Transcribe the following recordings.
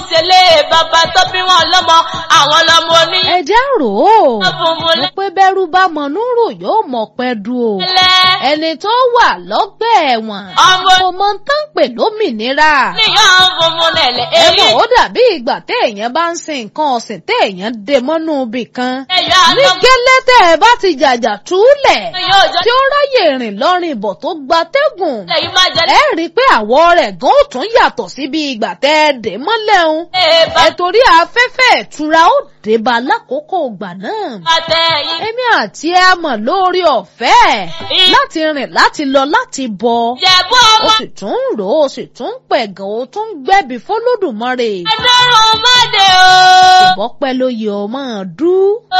ìṣẹ̀lẹ̀ bàbá tó bí wọn lọ́mọ àwọn lọ́mọ ní. ẹ jẹ́ rò ó fún mu mo pé bẹ́rù bá mọ̀núrò yóò mọ̀ pẹ́ du o lẹ́lẹ́. ẹni tó wà lọ́gbà ẹ̀wọ̀n ọmọ kò mọ tán pè lómìnira níyàn fún mu lẹ̀lẹ́. ẹ èyí mọ̀ ó dàbí ìgbà téèyàn bá ń sin nǹkan ọ̀sìn téèyàn dè mọ́nú ibì kan ẹ̀yọ́ ní àlọ́ gẹ́lẹ́ tẹ́ ẹ bá ti jàjà túlẹ̀ yóò jọ tí ó ráyè rìn lọ́rin ìbọ̀ tó gbatẹ́gùn lẹ́yìn máa jẹ ẹ rí i pé àwọ̀ rẹ̀ gan ó tún yàtọ̀ sí bí ìgbà tẹ́ ẹ dè mọ́lẹ̀ ń lẹ́ẹ̀ bá ẹ torí afẹ́fẹ́ ìtura ó débà lákòókò ìgbà náà tẹ yín. èmi àti ẹ mọ̀ lórí ọ̀fẹ́ láti rìn láti lọ láti bọ̀ jẹ̀bú ó ọmọ sì tún ń rò ó sì tún ń pẹ̀gàn ó tún ń gbẹ̀bí fọlọ́dùmarè ẹ̀dọ́rùn mọ́dé o. ìbọ́pẹ́ ló yẹ ọ máa dú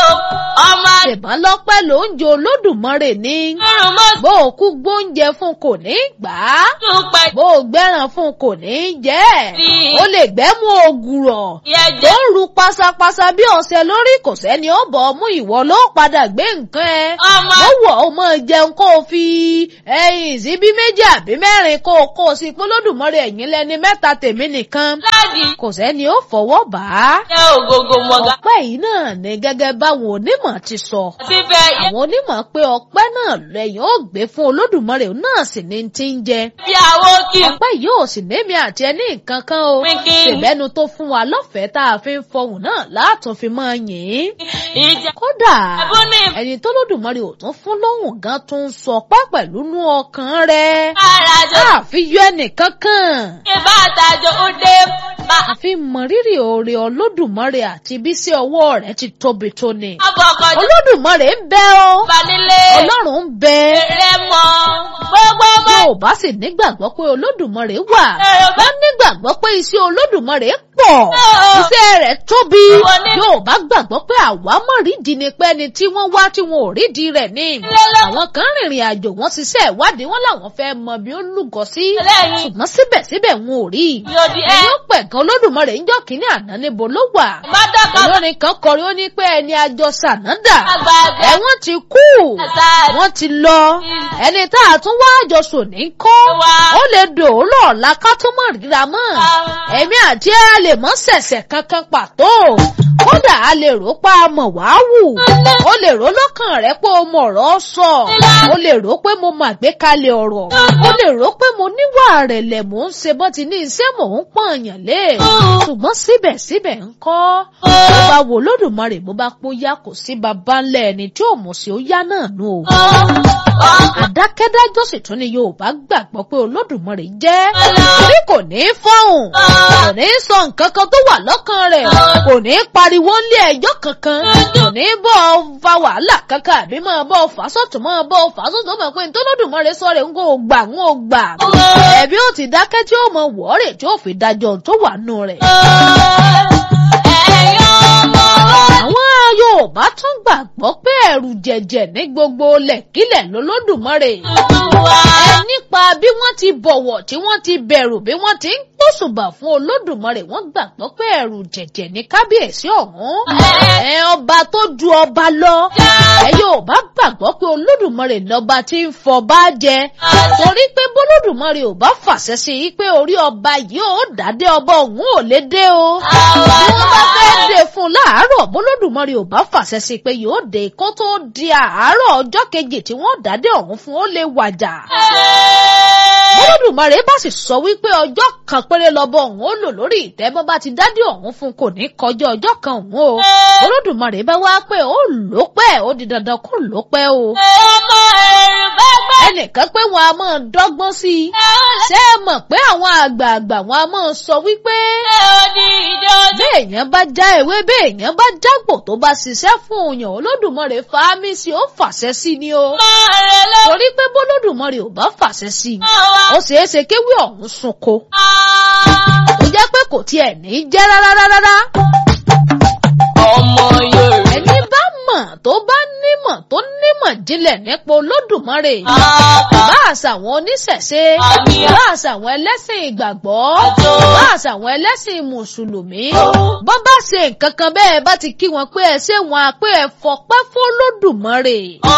ọmọ ṣèbọn lọ́pẹ́ ló ń jẹ olódùmarè ní ẹ̀dọ́rùn mọ́dé bó o kú gbóúnjẹ fún kò ní gbà á tún pẹ̀ bó o gbẹ́ràn fún kò ní jẹ́ Sí. ó lè gbẹ́mú ògùrọ̀ tó yẹjẹ. ń ru pasapasa bí ọ̀sẹ̀ lórí kò sẹ́ni ó bọ̀ ọ́ mú ìwọ ló padà gbé nǹkan ẹ ọmọ ó wọ̀ ó mọ jẹun kó o fi ẹyin síbí méjì àbí mẹ́rin kó o kó o sí polódùmarè ẹ̀yìn lẹ́ni mẹ́ta tèmi nìkan láàdì kò sẹ́ni ó fọwọ́ bà á jẹ́ ògógó mọ̀gá. ọpẹ́ yìí náà ni gẹ́gẹ́ báwọn onímọ̀ ti sọ síbẹ̀ yẹ àwọn onímọ̀ pé ọpẹ́ náà lẹ́yìn ó gbé fún olódùmarè náà sì ní ti ń jẹ bí àwo kì í ọpẹ́ yìí ò sì némi àti ẹni nǹkan kan o Pínpín. ṣèbẹ́nu tó fún wa lọ́fẹ̀ẹ́ tá a fi ń fọhùn náà látún fi máa yìn ín ìjà. kódà ẹ̀bùn ní ẹni tó lódùmarè ò tún fún lóhùn gan tó ń sọ pé pẹ̀lú nú ọkàn rẹ̀ ara jọ àfi yọ ẹnìkan kan kí bá àtàjọ ó dé bá àfi mọrírì oore olódùmarè àti bí sí ọwọ́ rẹ̀ ti tóbi tó ni ọbọ̀kọ̀jọ olódùmarè ń bẹ o bá nílé ọlọ́run ń bẹ rẹ mọ́ gbogbo bá yóò bá sì nígbàgbọ́ pé olódùmarè wà Ẹ̀rọ bá- wọ́n nígbàgbọ́ pé iṣẹ́ olódùmarè pọ̀ Ẹ̀rọ. iṣẹ́ rẹ̀ tóbi Wọ́n ní- yóò bá gbàgbọ́ pé àwa mọ̀ rídìí ni pé ẹni tí wọ́n wá tí wọn ò rídìí rẹ̀ ní. Lọ́lọ́. àwọn kan rìnrìn àjò wọ́n ṣiṣẹ́ ìwádìí wọn làwọn fẹ́ mọ bí ó lúgọ sí lẹ́yìn ṣùgbọ́n síbẹ̀síbẹ̀ wọn ò rí i. yóò di ẹ́ ẹ̀yọ́ pẹ̀gàn olódùmarè ń jọ́ kínní àná níbo ló wà. bàdàkọ̀ olórin kan kọrin ó ní pé ẹni àjọ sànádà àgbààgbà ẹ̀wọ̀n ti kú àtà wọ́n ti lọ ẹni tá a tún wá àjọsọ ní kọ́ Wá. ó lè dòólọ̀ ọ̀la ká tó mọ̀ ríra mọ́ ẹ̀mí àti ẹ̀ a lè mọ́ ṣẹ̀ṣẹ̀ kankan pàtó kódà a lè rò pa mọ̀ wá wù ó lè rò lọ́kàn rẹ pé o mọ̀ ọ̀rọ̀ sọ ó lè rò pé mo mà gbé kalẹ̀ ọ̀rọ̀ ó lè rò pé mo níwà rẹ̀lẹ̀ mò ń ṣe bọ́ ti ní iṣẹ́ mò ń pọ̀nyàn lé ṣùgbọ́n síbẹ̀síbẹ̀ ń kọ́ bó bá wo lódùmarè bó bá pọ́ yá kò sí baba ńlẹ̀ ẹni tí ò mọ̀ sí ó yá náà nù o àdákẹ́dájọ́ sì tún ni yorùbá gbàgbọ́ pé olódùmarè jẹ́ torí kò ní í fọ́hùn kò ní í sọ nǹkan kan tó wà lọ́kàn rẹ̀ kò ní í pariwo ńlé ẹjọ́ kankan kò ní í bọ́ ọ fa wàhálà kankan àbí máa bọ́ ọ fà sọ́tún máa bọ́ ọ fà sọ́tún mọ̀ pé nítorí olódùmarè sọ rẹ̀ ń kó gbà ń kó gbà ẹ̀bí ó ti dákẹ́ tí ó mọ wọ́ọ̀rẹ̀ tí ó fi dájọ́ tó wà nù rẹ̀. àwọn yorùbá tún gbàgbọ́ pé ẹ̀rù jẹ̀jẹ̀ ní gbogbo lẹ̀kílẹ̀ lolódùmarè ẹ nípa bí wọ́n ti bọ̀wọ̀ tí wọ́n ti bẹ̀rù bí wọ́n ti ń gbósùbà fún olódùmarè wọ́n gbàgbọ́ pé ẹ̀rù jẹ̀jẹ̀ ní kábíyèsí ọ̀hún ẹ ọba tó ju ọba lọ ẹ yóò bá gbàgbọ́ pé olódùmarè lọ́ba tí ń fọba jẹ torí pé bólódùmarè ò bá fàṣẹ sí i pé orí ọba yìí ò dádé ọba òun ò lè dé o wọ́n bá fẹ́ dé fún un láàárọ̀ bólódùmarè ò bá fàṣẹ sí i pé yóò dé kó tó di àárọ̀ ọjọ́ kejì tí wọ́n dádé ọ̀hún fún ó lè wàjà bólódùmarè bá sì sọ wípé ọjọ́ kan péré lọ́bọ̀ òun ó lò lórí ìtẹ́ bó bá ti dádé ọ̀hún fún kò ní kọjá ọjọ́ kan òun o bólódùmarè bá wá pé ó lò pẹ́ ó di dandan kó lò pẹ́ o ọmọ ẹ̀rù bá gbà ẹnìkan pé wọn a máa dọ́gbọ́n sí i ṣé ẹ mọ̀ pé àwọn àgbààgbà wọn a máa sọ wípé òní ìjọjọ́ béèyàn bá já ewé béèyàn bá jágbò tó bá ṣiṣẹ́ fún òyàn olódùmarè fàámi sí ó fàṣẹ sí ni o rẹ̀ lọ torí pé bólódùmarè ò bá fàṣẹ sí i wá. ó ṣeé ṣe kéwì ọ̀hún sunko ó jẹ́ pé kò tiẹ̀ ní jẹ́ rárá rárá ọmọ Yorùbá ẹni bá mọ̀ tó bá nímọ̀ tó nímọ̀ ìjìnlẹ̀ nípa olódùmarè bá àṣà àwọn oníṣẹ̀ṣe bá àṣà àwọn ẹlẹ́sìn ìgbàgbọ́ bá àṣà àwọn ẹlẹ́sìn mùsùlùmí bọ́n bá ṣe nǹkan kan bẹ́ẹ̀ bá ti kí wọn pé ẹ ṣé wọn pé ẹ fọpẹ́ fọlódùmarè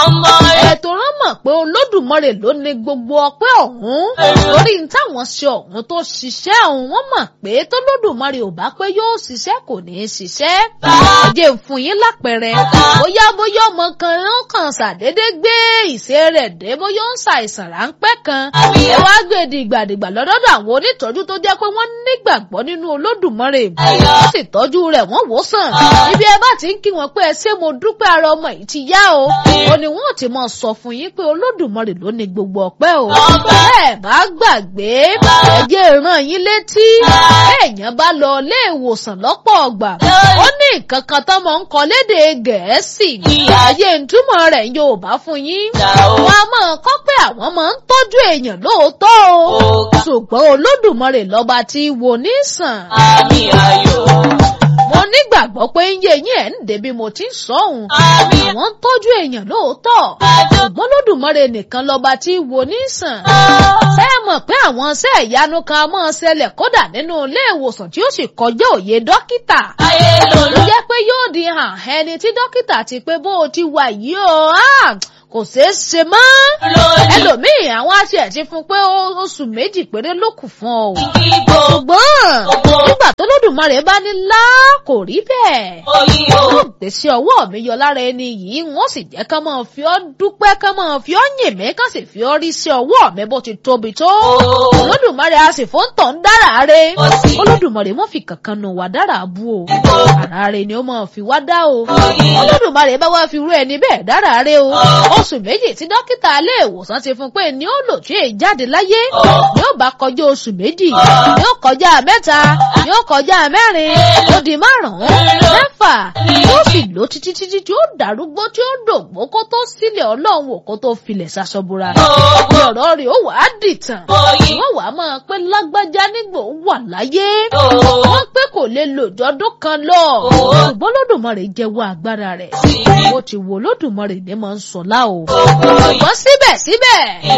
ètò rán mọ̀ pé olódùmarè ló ní gbogbo ọpẹ́ ọ̀hún torí ní táwọn ṣe ọ̀hún tó ṣiṣẹ́ ọ̀hún wọ́n mọ̀ pé tólódùmarè ò bá pé yóò ṣiṣẹ́ kò ní í ṣiṣẹ́ ẹ̀jẹ̀ ń fún yín lápẹẹrẹ bóyá bóyá ọmọ kan ló kàn ṣàdédé gbé ìṣe rẹ̀ dé bóyá ó ń ṣàìsàn ráńpẹ́ kan ẹ wá gbé dìgbàdìgbà lọ́dọ̀ àwọn onítọ́jú tó jẹ́ pé wọ́n nígbàgbọ́ nínú olódùmarè wọ́n sì tọ́jú rẹ̀ wọ́n wò sàn ibi ẹ bá ti ń kí wọn pé ẹ ṣé mo dúpẹ́ ara ọmọ yìí ti yá o ó ní wọn ò ti máa sọ fún yín pé olódùmarè ló ní gbogbo ọpẹ́ o bẹ́ẹ̀ bá gbàgbé ẹ̀jẹ̀ ràn yín létí èèyàn bá lọ ilé ìwòsàn lọ́pọ̀ ọgbà ó ní nǹkan kan tó máa ń kọ lédè gẹ̀ẹ́sì ayé ìtumọ̀ rẹ̀ Yorùbá fún yín wọn a máa kọ́ pé àwọn máa ń tọ́jú èèyàn lóòótọ́ o ṣùgbọ́n olódùmarè lọ́ba tí wò ní sàn. àmì ayọ̀. mo nígbàgbọ́ pé ń yé yín ẹ̀ ń débi mo ti ń sọ òun àmì àwọn ń tọ́jú èèyàn lóòótọ́ ṣùgbọ́n olódùmarè nìkan lọ́ba tí wò ní sàn. ṣé ẹ mọ̀ pé àwọn iṣẹ́ ìyanu kan á máa ṣẹlẹ̀ kódà nínú ilé ìwòsàn tí ó sì kọjá òye dókítà ayé ló lòlú. jẹ́ pé yóò di hàn ẹni tí dókítà ti pé bó o ti wà yìí o ah, kò ṣeé ṣe mọ́. lónìí ẹlòmíì àwọn aṣẹ ẹ̀ ti fún pé ó- oṣù méjì péré ló kù fún ọ. ìgbò ṣùgbọ́n nígbà tó lódùmarè bá ní lá kò rí bẹ́ẹ̀. oyin o. yóò gbé sí ọwọ́ mi yọ lára ẹni yìí wọ́n sì jẹ́ ká máa fi ọ́ dúpẹ́ ká máa fi ọ́ yìn mí ká sì fi ọ́ rí sí ọwọ́ mi bó ti tóbi tó. olódùmarè a sì fún tọ̀ ń dára re. Ó sì- olódùmarè mọ́ fi kankan nù wá dára bú o. ara rẹ̀ ni ó máa fi wá dá o. Oyin. olódùmarè bá wá fi rú ẹni bẹ́ẹ̀ dára re o. oṣù méjì tí dókítà ilé ìwòsàn ti fún pé ni ó lò tí èyí jáde láyé ni ó bá kọjá oṣù méjì ni ó kọjá mẹ́ta ni ó kọjá mẹ́rin ó di márùn-ún mẹ́fà yóò sì lò títí títí tí ó dàrúgbó tí ó dògbó kó tó sílẹ̀ ọlọ́run wò kó tó filẹ̀ ṣaṣọbura ní ọ̀rọ̀ rẹ̀ ó wàá dìtàn oyin wọ́n wàá máa pé lágbájá nígbà ó wà láyé o. wọ́n pé kò lè lò jọdún kan lọ ṣùgbọ́n lódùmarè jẹ́wọ́ agbára rẹ̀ mo ti wo lódùmarè ní máa ń sọ láò ṣùgbọ́n síbẹ̀síbẹ̀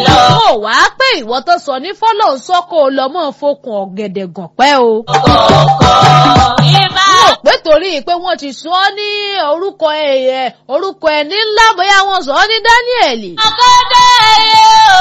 ó wàá pé ìwọ tó sọ ní fọ́lọ́ sọ́kò lọ́mọ fokùn ọ̀gẹ̀dẹ̀ gàn pẹ́ o kọ̀ọ̀kan ibà. rò pé torí pé wọ́n ti sọ ọ́ ní orúkọ ẹ̀yẹ orúkọ ẹni ńlá bóyá wọ́n sọ ọ́ ní Dáníẹ̀lì. akọ́dá ẹyẹ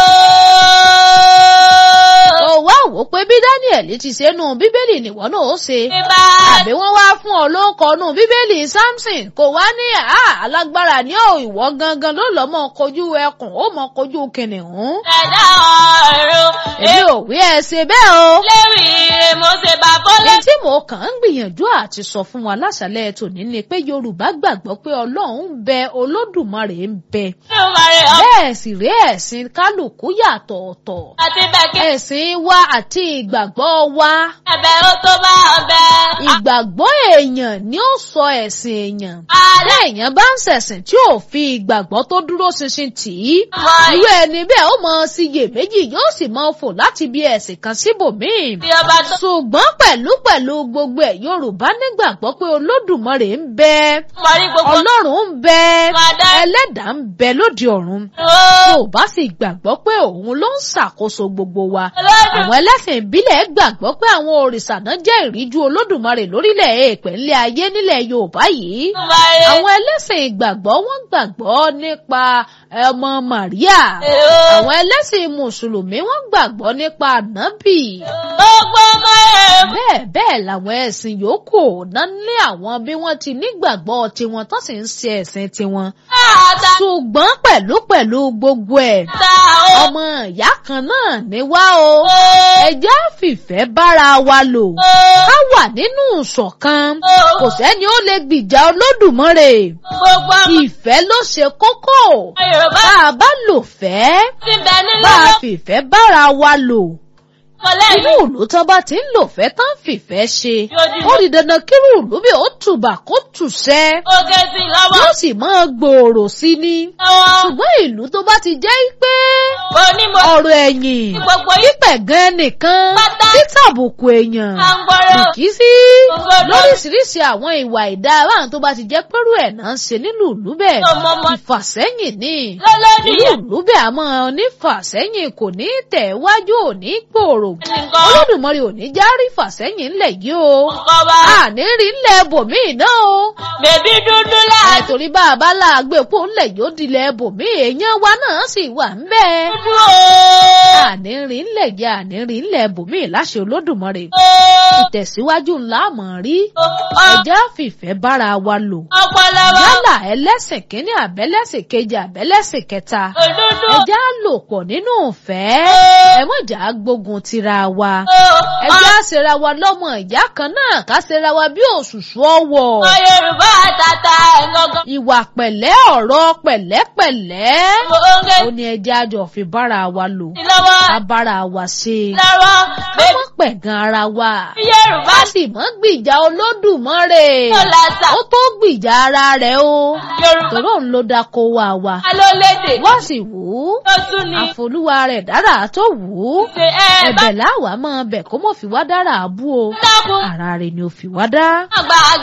o. ó wá wò ó pé bí Dáníẹ̀lì ti ṣe nù bíbélì nìwọ náà ó ṣe. ibà. àbí wọ́n wá fún ọ ló ń kọnu bíbélì Samson kò wá ní àá alágbára ní ò ìwọ gangan ló lọ́ mọ́ kojú ẹkùn ó mọ́ kojú kìnìún. ẹ̀dá ọ̀run. èmi ò wí ẹ ṣe bẹ́ẹ̀ o. lérí ire mo ṣe bá bọ́lá. Èyí tí mo kàn ń gbìyànjú àti sọ fún wa láṣálẹ́ tòní ni pé Yorùbá gbàgbọ́ pé Ọlọ́run ń bẹ Olódùmarè ń bẹ. Olùmarè ọ̀pọ̀ Bẹ́ẹ̀ sì rí ẹ̀sìn kálukú yàtọ̀ ọ̀tọ̀. àti bẹ̀kẹ́. Ẹ̀sìn wa àti ìgbàgbọ́ wa. ẹ̀bẹ̀ ó tó bá ọbẹ̀. Ìgbàgbọ́ èèyàn ni ó sọ ẹ̀sìn èèyàn. alẹ́ Téèyàn bá ń ṣẹ̀sìn tí ò fi ìgbàgbọ́ tó dúró ṣinṣin tì í. mọ Irú ẹni bẹ́ẹ̀ ó mọ síyèméjì yóò sì mọ fò láti bí ẹ̀sìn kan síbòmíì. ìbí ọba tó ṣùgbọ́n pẹ̀lú pẹ̀lú gbogbo ẹ̀ Yorùbá nígbàgbọ́ pé Olódùmarè ń bẹ mọ̀rí gbogbo. Ọlọ́run ń bẹ Máa dá. ẹlẹ́dàá ń bẹ lóde ọ̀run ó. Yorùbá sì gbàgbọ́ pé òun ló ń ṣàkóso gbogbo wa Olódùmarè. àwọn ẹlẹ́sìn ìbílẹ̀ gbàgbọ́ pé àwọn òrìṣà náà jẹ́ ìríjú Olódùmarè lórílẹ̀ èèpẹ̀ ńlẹ̀ ayé nílẹ̀ Yorùbá yìí Olùmarè. àwọn ẹlẹ́sìn ìgbàgbọ́ wọ́n gbàgbọ́ nípa ọmọ Màríà àwọn ẹlẹ́sìn mùsùlùmí wọ́n gbàgbọ́ nípa ànábì gbogbo ọmọ ẹ̀. bẹ́ẹ̀ bẹ́ẹ̀ làwọn ẹ̀sìn yòókù náà ní àwọn bí wọ́n ti nígbàgbọ́ tiwọn tó sì ń ṣe ẹ̀sìn tiwọn. àtà ṣùgbọ́n pẹ̀lú pẹ̀lú gbogbo ẹ̀ ta ó. ọmọ ìyá kan náà ní wá o ẹjẹ́ fìfẹ́ bára wa lò ó. ká wà nínú ìṣọ̀kan ó. kò sẹ́ni ó lè gbìjà Olódùmarè gbogbo ọmọ ìfẹ́ ló ṣe kókó Yorùbá bá a bá lò fẹ́ ti bẹ nílẹ̀ bá a fìfẹ́ bára wa lò lọ́kọ̀ọ́lẹ́ inú ìlú tó bá ti ń lò fẹ́ tán fìfẹ́ ṣe Yóò ó di dandan kírú ìlú bí ó tùbà kó tùṣẹ́ Oge sí lọ́wọ́. yóò sì máa gbòòrò sí ni Lọ́wọ́. ṣùgbọ́n ìlú tó bá ti jẹ́ pé Onímọ̀ ọ̀rọ̀ ẹ̀yìn gbogbo yìí pípẹ̀ gan nìkan Pátá. títàbùkù èèyàn máa ń gbọ́rọ̀. kì í sí Ògbódò. lóríṣiríṣi àwọn ìwà ìdá báwọn tó bá ti jẹ́ pẹ́rú ẹ̀ náà ń ṣe nínú ìlú bẹ́ẹ̀ Ọmọọmọ. ìfàsẹ́yìn ni Lọ́lọ́dì ìlú yẹn. ìlú bẹ́ẹ̀ àmọ́ onífàsẹ́yìn kò ní tẹ̀ wájú ò ní gbòòrò Nǹkan. olódùmarè ò ní já rí fàsẹ́yìn ńlẹ̀ yìí o Nǹkan bá. àní rí ńlẹ̀ bòmíì náà o Bèbí dúdú ẹ̀ láti torí bá a bá láàgbé pò ńlẹ̀ yóò dilẹ̀ bòmíì èèyàn wa náà sì wà ń bẹ́ẹ̀ dúdú o. àní rí ńlẹ̀ yìí àní rí ńlẹ̀ bòmíì láṣẹ olódùmarè ìtẹ̀síwájú ńlá mọ̀ rí ẹjẹ́ fìfẹ́ bára wa lò Ọpọlọ wa. yálà ẹlẹ́sìn kínní àbẹ́lẹ́sìn kejì àbẹ́lẹ́sìn kẹta Òdúdú. ẹjẹ́ á lò pọ̀ nínú ìfẹ́ ẹ mọ̀jà gbógun tira wa O. ẹjẹ́ á ṣera wa lọ́mọ ìyá kan náà ká ṣera wa bí òṣùṣù ọwọ̀ Ọmọ Yorùbá àtàtà ẹ̀gọ́gọ́. ìwà pẹ̀lẹ́ ọ̀rọ̀ pẹ̀lẹ́pẹ̀lẹ́ Oge ó ní ẹjẹ́ àjọ fi bára wa lò sí lọ́wọ́. ká bára wa ṣe Lọ́wọ́. ká Bèbí mọ̀ pẹ̀gàn ara wa Yorùbá ká sì mọ́ gbìjà olódùmarè tó lásà. ó tó gbìjà ara rẹ̀ o Yorùbá tòró ń lo dako wa wa ló lédè. wọ́n sì wù ú Tó tún ni. àfolúwa rẹ̀ dára tó wù ú Ṣé ẹ bá ẹ̀bẹ̀ láwa máa bẹ̀ kó mọ̀ fi wá dára àbú o dákun? ara rẹ̀ ni ò fi wá dá. Àgbà àgbà.